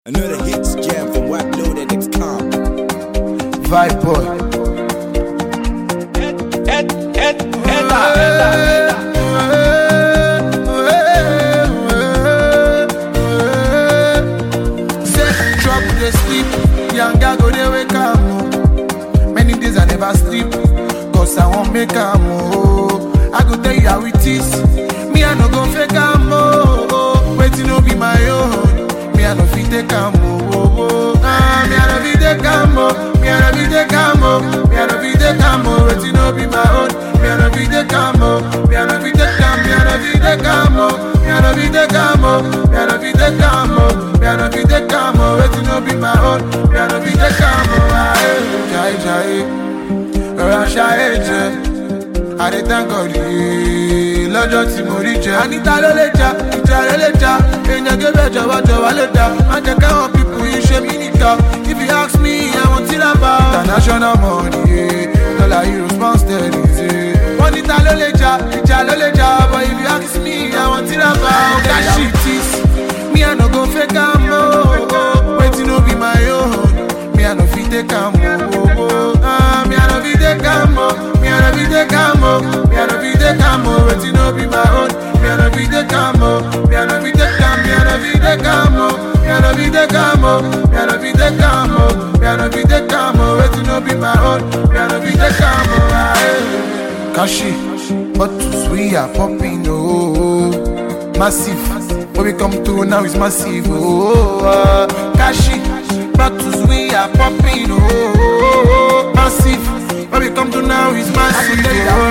Another hits jam from Whack Loaded X Comp. Vibe boy. Say trouble dey sleep, yanga go dey wake am o. Many days I never sleep, cause I wan make am o. I go tell you how it is, me I no go fake am o. Wetin no be my own, me I no fit take am o. Ah, me I no fit take am o, me I no fit take am o, me I no fit take am o. Wetin no be my own, me I no fit take am o, me I no fit take am, me I no fit take am o, me I no fit take am o, me I no fit take am o, me I no fit take am o. Wetin no be my own, me I no fit take am o. Ah, eh, jai jai, rọra ṣayé jẹ. àdé thank yìí lọ́jọ́ tí mo rí jẹ. àníta ló lè jà ìjà rẹ̀ lè jà èèyàn gébẹ̀ jọ̀wọ́jọ̀wọ́ lè dà má jẹ́ káwọn pipu yìí ṣe mí nìkan if you ask me àwọn tí ra bá. international money yeah. dollar euros pound sterling ṣe. wọ́n níta ló lè jà ìjà ló lè jà but if you ask me àwọn tí ra bá. ọ̀gá shit is me I no go fake am o wetin no be my own me I no fit take am o. Ah, me I no fit take am o. Me I no fit take am o. Me I no fit take am o. Wetin no be my own. Me I no fit take am o. Me I no fit take am. Me I no fit take am o. Me I no fit take am o. Me I no fit take am o. Me I no fit take am o. Wetin no be my own. Me I no fit take am o. Ah, eh. Kashi, bottles we are popping oh, massive. When we come through now it's massive oh. Uh, Kashi, bottles we are popping oh, massive. When we come through now it's massive oh.